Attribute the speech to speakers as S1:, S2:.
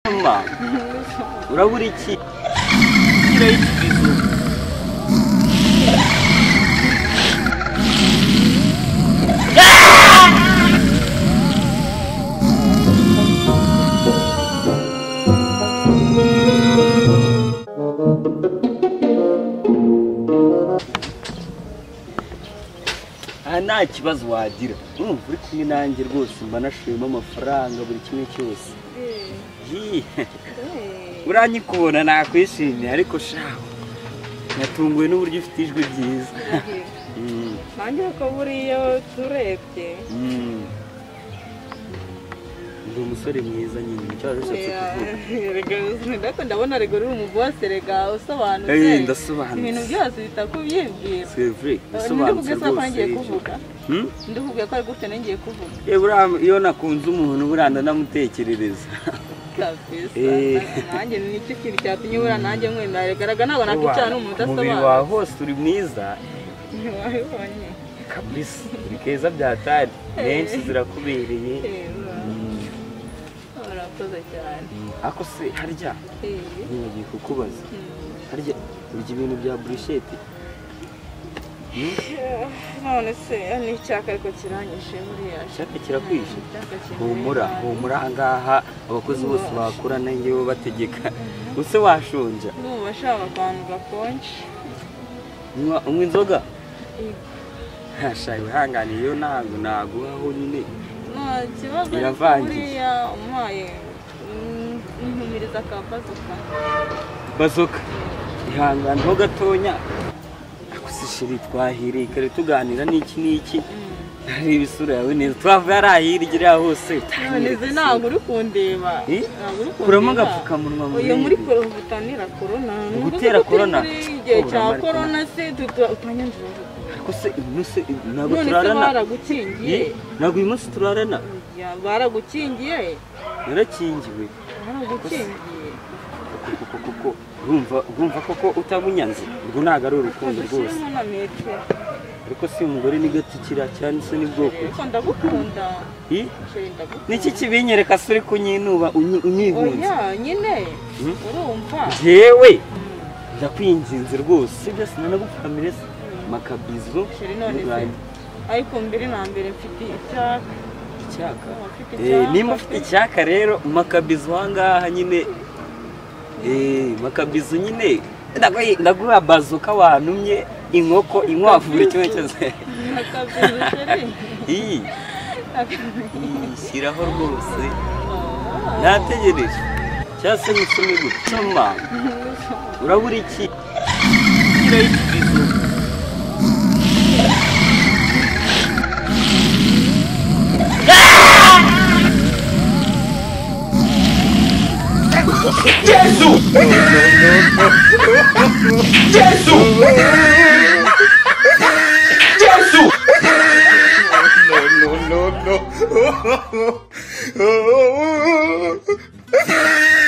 S1: usoma urabura iki aha nta kibazo wagira urumva uri kumwe nanjye rwose mba nashiremo amafaranga buri kimwe cyose Yee. uranyikubona nakwishimiye ariko shaho natunguwe n'uburyo ufite ijwi ryiza Mm,
S2: nanjye ko buriya turebye
S1: mm. ndi umusore mwiza nyine nicyo wari ushatse kuvuga
S2: reka ndabona rego uri umuvose rega usobanutse
S1: Eh, ndasobanutse.
S2: ibintu byose bita kubyibwira
S1: sevure
S2: ndivuge
S1: bisobanutse
S2: ko
S1: rwose
S2: ngiye
S1: ibyo.
S2: kuvuga
S1: Hmm?
S2: ndivuge ko ari gutya ngiye kuvuga
S1: Eh, buriya iyo nakunze umuntu buriya ndanamutekerereza
S2: kabisa
S1: Eh.
S2: nanjye ni nicyo kintu cyatumye ubura nanjye nkunda regaragara ntabwo nakwicara n'umuntu
S1: umubiri
S2: udasobanutse
S1: wawe hose uri mwiza
S2: ntiwabibonye
S1: kabisa uri keza byatari menshi zirakubereye Mm,
S2: urakoze cyane
S1: mm. ako se harya
S2: Eh.
S1: ntibagiye kukubaza
S2: Mm.
S1: harya urya ibintu bya burushete
S2: none se ni icyaka ariko kiranyishe buriya
S1: icyaka kirakwishe
S2: Icyaka kinyura
S1: humura
S2: inabi.
S1: humura ahangaha abakozi bose bakura nangewe bategeka use washonja
S2: ndumva ashaka akantu gakonje
S1: unywa unywa inzoga hashawe hanganiye iyo ntabwo naguhaho nyine
S2: nta kibazo ariko
S1: Iravangiye.
S2: buriya umuhaye mm, ntumiriza akabazuka
S1: bazoka ihanganyeho gatonya akusishiri twahiriye kare tuganira n'iki n'iki nareba isura yawe neza twavuye ari ahirya hose
S2: none ze ntabwo uri kundeba
S1: Eh?
S2: ntabwo uri
S1: kuramo
S2: kundeba.
S1: agapfukamunwa
S2: uyu muri
S1: murebe.
S2: koro butanira korona Ni
S1: Ugutera
S2: ukuvuga ko
S1: corona?
S2: turi muri igihe
S1: Oh,
S2: cya
S1: uramare
S2: korona se tuta- utanyandura
S1: ariko se uyu munsi ntabwo
S2: none se
S1: turarana
S2: baragukingiye
S1: Eh, ntabwo uyu munsi turarana
S2: Ya, baragukingiye
S1: narakingiwe
S2: baragukingiye
S1: Kuko- kuko- kuko urumva urumva koko utamunyanze urwo ntabwo ari urukundo rwose
S2: Udashyiramo na metero
S1: ariko si umugore ni gatukira cyane se n'ubwoko
S2: ariko ndagukunda
S1: Ih,
S2: Sheri, ndagukunda.
S1: niki kibinyereka se uri kunyinuba unyi- unyihunze
S2: oya nyine
S1: Hmm?
S2: urumva
S1: jewe ndakwinginze rwose sibyo sinanagupfukamire se makabizo
S2: Sheri, none se
S1: n'ubwanyu.
S2: ariko mbere na mbere mfite icyaka
S1: icyaka
S2: Waba ufite
S1: Eh,
S2: icyaka
S1: nimba ufite
S2: se?
S1: icyaka rero makabizo ahangaha nyine Eh, makabizo nyine ndagu- ndaguha bazuka wantumye inkoko inkwavu buri kimwe cyose
S2: akabizi sheri
S1: Ih,
S2: Akabizi.
S1: ih, shyiraho rwose nategereje cyangwa se musome gutuma urabura iki
S3: no, no, no.